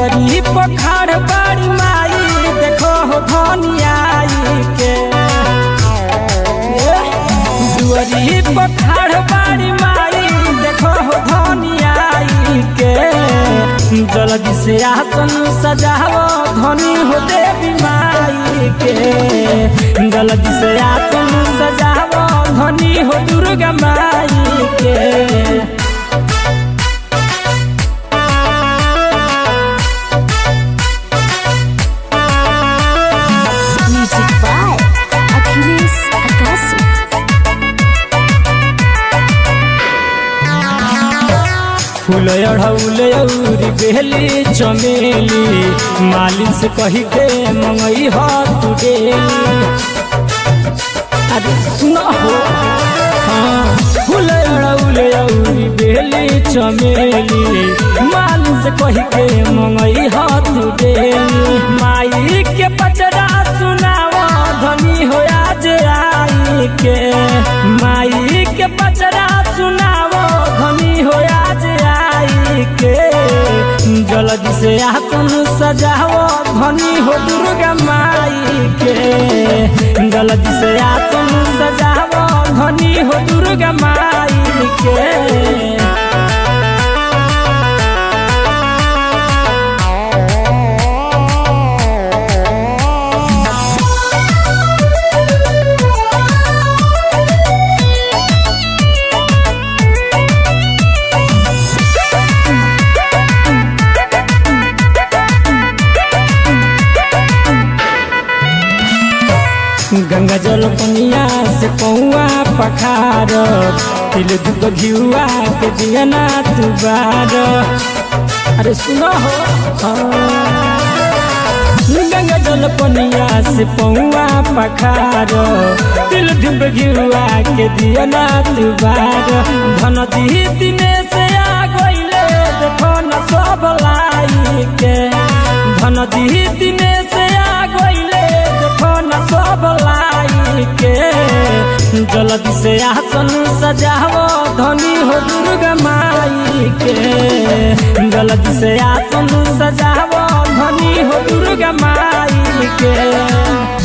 दुअरी पखाड़ बाड़ी माई देखो हो धनियाई के दुअरी पखाड़ बाड़ी माई देखो हो धनियाई के जल्दी से आसन सजाओ धनी हो देवी माई के जल्दी से आसन सजाओ धनी हो दुर्गा माई के Music by Achilles Akasi. फूल अढ़ौले औरी बेली चमेली मालिन से कही के मंगई ह तू डेली अरे सुनो हो हाँ फूल अढ़ौले औरी बेली चमेली मालिन से कही के मंगई ह तू डेली माई के पचरा सुनावा धनी हो आज आई के माई के पचरा सुनावो धनी हो आज आई के जल्दी से आसन सजाओ धनी हो दुर्गा माई के जल्दी से आसन सजाओ धनी हो दुर्गा माई के गंगा जल पनिया से पौआ पखार तिल दुख घिउआ के दियना दुबार अरे सुनो हो हाँ। गंगा जल पनिया से पौआ पखार तिल धुप घिउआ के दियना दुबार धन दी दिने से आ गइले देखो न सब लाई के धन दी दिने से आ गइले देखो न सब लाई के जल्दी से आसन सजाओ धनी हो दुर्गा माई के जल्दी से आसन सजाओ धनी हो दुर्गा माई के